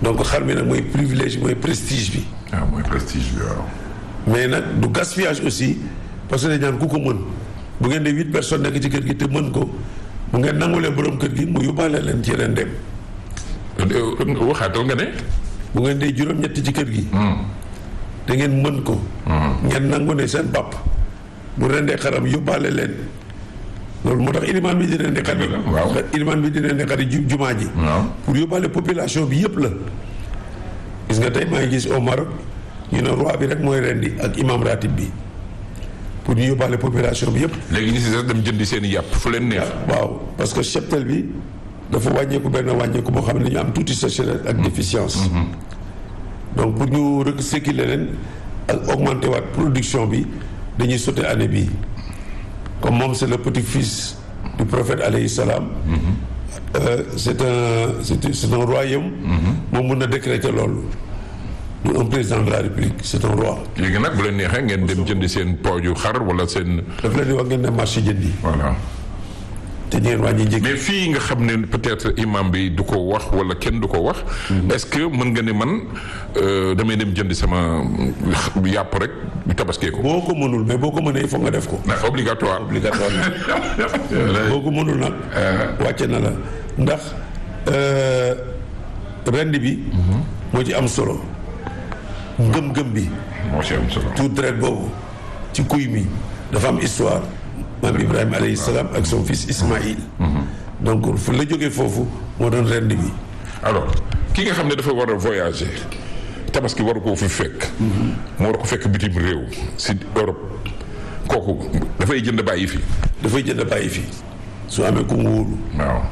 donc xar mi nag mooy privilège mooy prestige bi ah mooy prestige bi waaw. mais nag du gaspillage aussi parce que dañ naan ku ko mën bu ngeen de huit personnes nekk ci kër gi te mën ko bu ngeen nangulee borom kër gi mu yóbbaale leen ci yeneen dem waxaatal nga ne. bu ngeen dee juróom-ñetti ci kër gi da ngeen mën ko ngeen nangu ne seen pap bu rendee xaram yóbbaale leen loolu moo tax ilimaan bi di rendi xar yi waaw. ilimaan bi di rendi xar yi ju- jumaa ji waaw. pour yóbbaale population bi yëpp la gis nga tey maa ngi gis au Maroc ñu ne roi bi rek mooy rendi ak imam ratib bi pour ñu yóbbaale population bi yëpp léegi ñu si des dem jëndi seen i yàpp fu leen neex. waaw parce que cheptel bi dafa wàññeeku benn wàññeeku boo xam ne dañu am tuuti sécheresse ak déficience donc pour ñu recycler leen ak augmenter waat production bi dañuy sauter année bii comme moom c'est le petit-fils du prophète alayhi salaam euh, c'est un c'est c'est un royaume moom mun na décréter loolu du un président de la république c'est un roi léegi nag bu leen neexee ngeen dem jëndi seen pooju xar wala seen. daf leen di wax ngeen ne marché jëndi voilà. te ñu ngeen wàññi njëg mais fii nga xam ne peut-être imam bi du ko wax wala kenn du ko wax. est-ce que mën nga ne man euh, damay dem jëndi sama yàpp rek tabaskee ko. boo ko mënul mais boo ko mënee il faut nga def ko ndax obligatoire. obligatoire boo ko mënul nag wàcce na la ndax euh, rend bi moo ci am solo ngëm-ngëm bi moo ci am solo. tout dret boobu ci kuy mi dafa am histoire maam Ibrahima alayhi salaam ak son fils Ismaïl donc fu la jógee foofu moo doon rend bi alors ki nga xam ne dafa war a voyager tabaski waru koo fi fekk. mu war ko fekk bitim réew si Europe kooku dafay jënd bàyyi fi. dafay jënd bàyyi fi su amee ku mu wóolu waaw.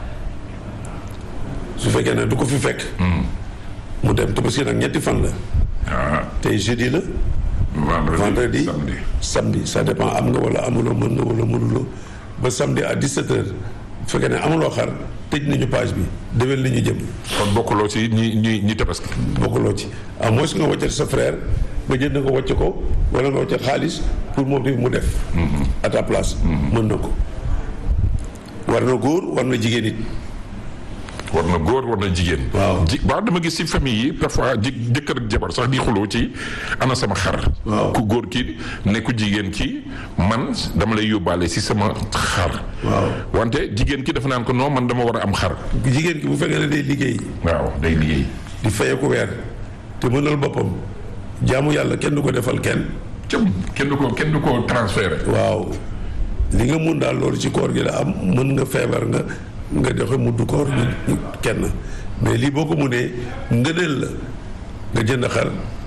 su fekkee ne du ko fi fekk mu dem tabaski nag ñetti fan la ah tey jeudi la vendredi vendredi samedi. samedi ça dépend am nga wala amuloo mën nga wala mënuloo ba samedi à 17 heures bu fekkee ne amuloo xar tëj nañu page bi déwén li ñu jëm kon bokkuloo ci ñi ñi ñi tabaski. bokkuloo ci à moins nga wàccal sa frère nga jënd ko wàcc ko wala nga wàccal xaalis pour moom tamit mu def à ta place mën na ko war na góor war na jigéen it war na góor war na jigéen. Waaw. ji waaw dama gis ci famille yi parfois ji jëkkër ak jabar sax di xuloo ci ana sama xar. Waaw. ku góor ki ne ku jigéen ki man dama lay yóbbaale ci sama xar. waaw wante jigéen ki dafa naan ko non man dama war a am xar. jigéen ki bu fekkee ne day liggéey waaw day liggéey. di fayee ko weer te mënal boppam jaamu yàlla kenn du ko defal kenn cëm kenn du ko kenn du ko transféré. waaw li nga mun daal loolu ci koor gi la am mën nga feebar nga nga joxe muddu koor ñu kenn mais lii boo ko munee ngëneel la nga jënd xar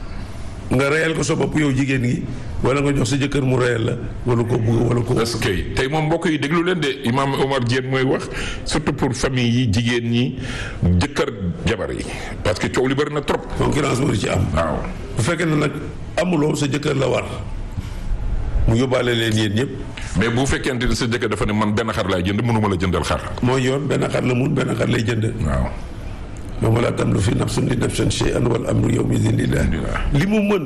nga reyal ko sa bopp yow jigéen gi wala nga jox sa jëkkër mu reyal la wala ko bugg wala ko est-ce que tey moom mbokk yi déglu leen de imam Omar Diène mooy wax surtout pour famille yi jigéen ñi jëkkër jabar yi parce que coow li bëri na trop. concurrence moo di ci am waaw. bu fekkee ne nag amuloo sa jëkkër la war mu yóbbaale leen yéen ñëpp mais bu fekkente ni sa jëkkër dafa ne man benn xar laay jënd mënuma la jëndal xar. mooy yoon benn xar la mun benn xar lay jënd waaw. moom laa tam lu fi nafsun li nafsin shay'an wal amru yawma idhin lillah li mu mën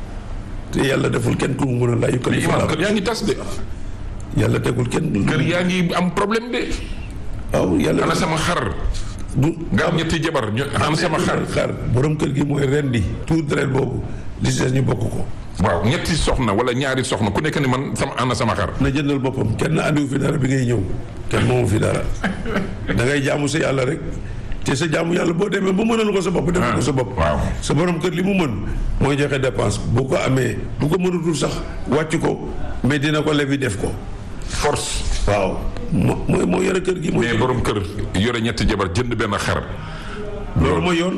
te yàlla deful kenn ku mu mën a laa mais yukallifu imam llaahu kër yaa ngi tas de. yàlla tegul kenn kër yaa ngi am problème de. waaw yàlla ana sama xar. du nga am ñetti jabar ñu ana sama xar. xar borom kër gi mooy rendi tout deret boobu li si des ñu bokk ko waaw ñetti soxna wala ñaari soxna ku nekk ni man sama ana sama xar. na jëndal boppam kenn andiwu fi dara bi ngay ñëw kenn moomu fi dara da ngay jaamu sa yàlla rek te sa jaamu yàlla boo demee ba mënal ko sa bopp defal ko sa bopp waaw. sa borom kër li mu mën mooy joxe dépense bu ko amee bu ko mënatul sax wàcc ko mais dina ko lebi def ko force. waaw moo mooy moo yore kër gi mooy mais borom kër yore ñetti jabar jënd benn xar. loolu mooy yoon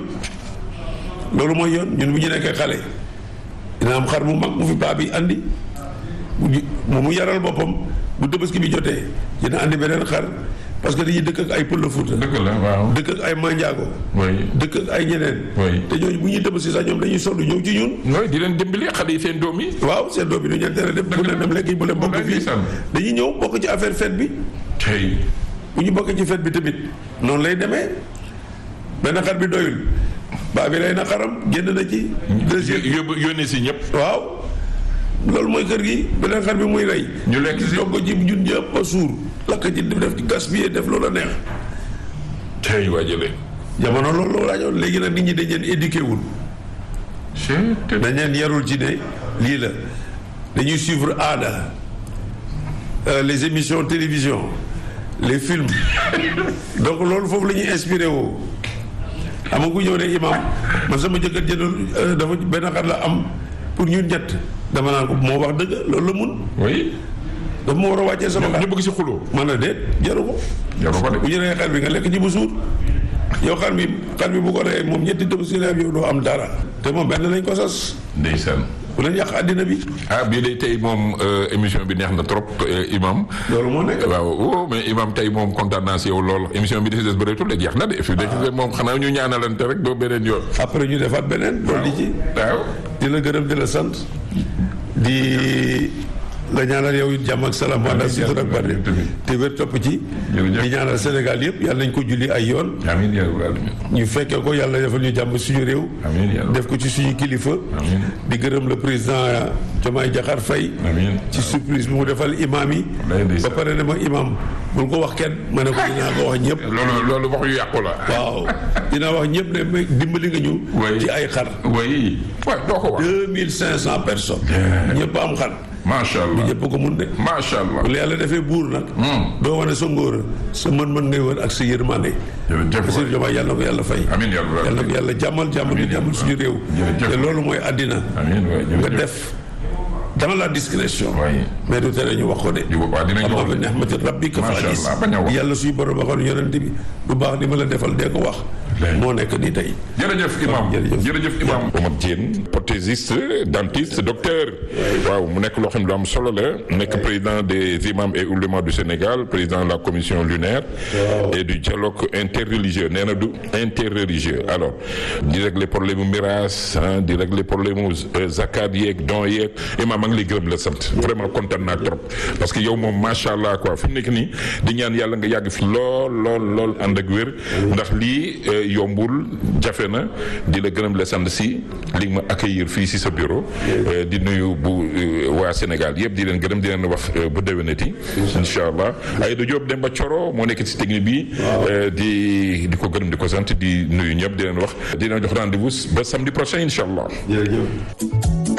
loolu mooy yoon ñun bu ñu nekkee xale dina am xar mu mag mu fi paa bi andi mu ji- mu mu yaral boppam bu tabaski bi jotee dina andi beneen xar parce que dañuy dëkk ak ay Pël Fuuta dëgg la waaw. dëkk ak ay Manjaago oui. dëkk ak ay ñeneen Oui. te ñooñu bu ñuy tabaski sax ñoom dañuy sonn ñëw ci ñun nooy di leen dimbali xale yi seen doom yi. waaw seen doom bi du ñeen tere dem bu leen dem lekk bu leen bokk Wallaay fii ndeysaan. dañuy ñëw bokk ci affaire fête bi tey. bu ñu bokkee ci fête bi tamit noonu lay demee benn xar bi doyul baa bi rey na xaram génn na ci deuxième yóbbu yónnee si ñëpp. waaw loolu mooy kër gi beneen xar bi muy rey ñu lekk si. togg ci ñun ñëpp a suur lakk ci def ci gaspiller def loola neex tey waa jëlee. jamono loolu la laajoon léegi nag nit ñi dañ leen éduqué wul dañ leen yarul ci ne lii la dañuy suivre aada les émissions télévision les films donc loolu foofu la ñuy inspiré woo xam nga ku ñëw ne imam man sama jëkkër jëndul dafa benn xar la am pour ñun ñett dama naan ko moo wax dëgg loolu la mun oui. dafa ma war a wàccee sama xar ñu bëgg si xuloo. man na déet jaru ko jaru ko de. bu ñu reyee xar bi nga lekk ci bu suur yow xar bi xar bi bu ko reyee moom ñetti tabaski la am yow doo am dara te moom benn lañ ko sas ndeysaan. bu leen yàq àddina bi ah bii de tey moom émission bi neex na trop imam loolu moo nekk waaw oh mais imam tey moom kontaan naa si yow lool émission bi di si des bëreetul de jeex na de. fi de moom xanaa ñu ñaanalante rek doo beneen yoon. après ñu defaat beneen loolu di ci waaw. di la gërëm di la sant di la ñaanal yow it jàmm ak salaam wa ak sutura ak barke te wér topp ci Jërëjëf. di ñaanal Sénégal yëpp yàlla nañ ko julli ay yoon amiin yaa rabbal aalamiin. ñu fekkee ko yàlla defal ñu jàmm suñu réew amiin yaa def ko ci suñu kilifa Amiin. di gërëm le président Diomaye Diakhar Faye amiin. ci surprise bi mu defal imam yi Wallaay ba ndeysaan. pare ne ma imam bul ko wax kenn ma ne ko dinaa ko wax ñëpp loolu loolu wax yu yàqu la. waaw dinaa wax ñëpp ne ma dimbali nga ñu Oui. ci ay xar oui. waaw doo ko wax. deux mille cinq cent personnes ñëpp am xar macha allah ñëpp ko mun de macha allah. bu la yàlla defee buur nag doo wane sa ngóor sa mën-mën ngay wër ak sa yërmande jërëjëf Bassirou Diomaye yàlla na ko yàlla fay amiin yaa rabbal yàlla na aalamiin. ko yàlla jàmmal jàmmal ñu jàmmal suñu réew Jërëjëf. te loolu mooy àddina amiin waay nga jërëjëf. def dans la discrétion Oui. mais du tere ñu wax ko de di waaw dinañ ama wax bi nehmati rabbika fa Macha hadis Allah, bañ a wax. yàlla suñu borom waxoon yonente bi lu baax li ma la defal dee ko wax Léegi. moo nekk nii tey jërëjëf imam jërëjëf. jërëjëf imam Omar Diène prothésiste dentiste docteur waaw mu nekk loo xam ne lu am solo la nekk président des imams et oulémas du Sénégal président de la commission lunaire et du dialogue interreligieux nee na du interreligieux alors di régler problème mu miraas ah di régler problème mu zakat yeeg don yeeg imam maa ngi lay gërëm la sant vraiment kontaan naa trop parce que yow moom macha allah quoi fi mu nekk nii di ñaan yàlla nga yàgg fi lool lool lool ànd ak wér ndax lii euh, yombul jafe na di la gërëm la sant si li nga ma accueillir fii si sa bureau euh, di nuyu bu euh, waa Sénégal yëpp di leen gërëm di leen wax euh, bu déwénati incha allah Aïda Diop Demba Coro moo nekk si technique bi euh, di di ko gërëm di ko sant di nuyu ñëpp di leen wax di leen jox rendez-vous ba samedi prochain incha allah jërëjëf